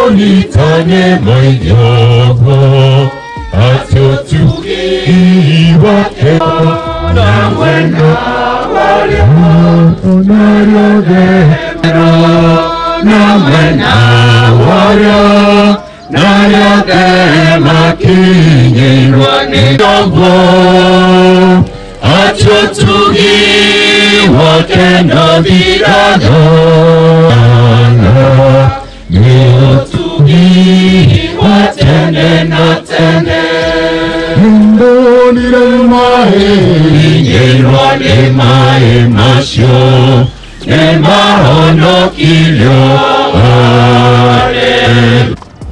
nitane moyoko atyo tukiwake nawe na naryogero nawe na waryo naryogema kinyirwa nidogo atyo tukiwake nabirano niyo tukiwatene na tene Mbonire mae Inyerwa ne mae masyo Ne mahono kilyo Ale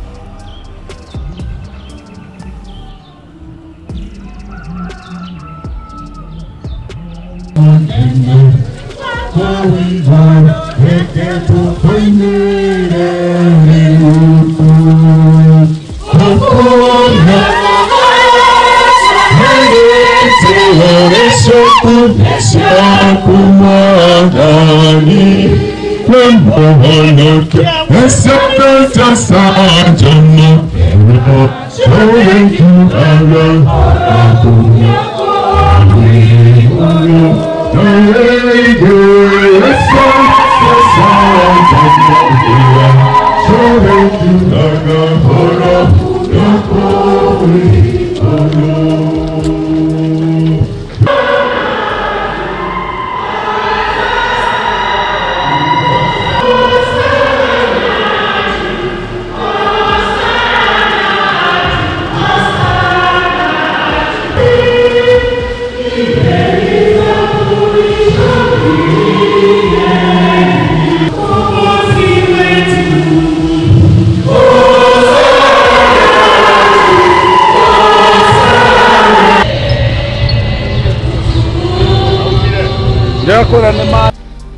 Ndakora nĩ ma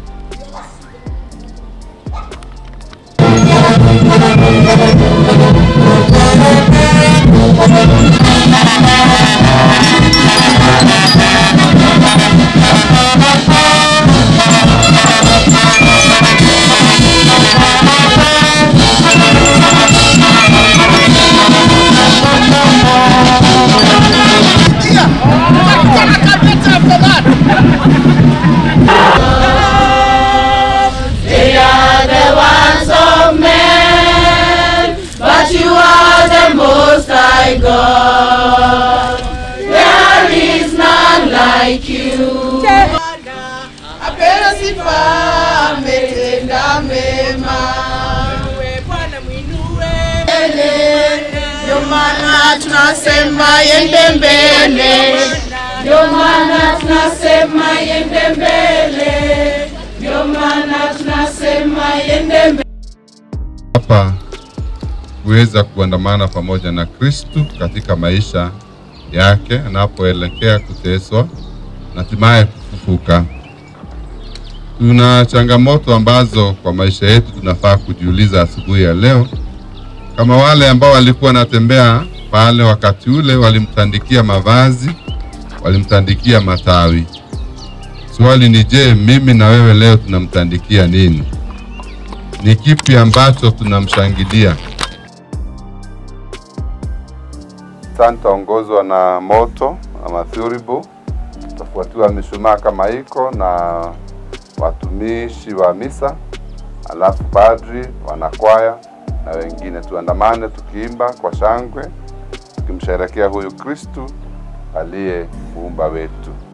They are the ones of men, but you are the most high God. There is none like you. Apewe sifa, ametenda mema. Mbele, Ndio maana tunasema yende mbele, ndio maana tunasema yende mbele, ndio maana tunasema yende mbele. hapa kuweza kuandamana pamoja na Kristu katika maisha yake anapoelekea kuteswa na hatimaye kufufuka. Tuna changamoto ambazo kwa maisha yetu tunafaa kujiuliza asubuhi ya leo, kama wale ambao walikuwa wanatembea pale wakati ule, walimtandikia mavazi, walimtandikia matawi. Swali ni je, mimi na wewe leo tunamtandikia nini? ni kipi ambacho tunamshangilia? Santa ongozwa na moto ama thuribu, tafuatiwa mishumaa kama iko na watumishi wa misa, alafu padri, wanakwaya na wengine. Tuandamane tukiimba kwa shangwe, tukimsherekea huyu Kristu aliye muumba wetu.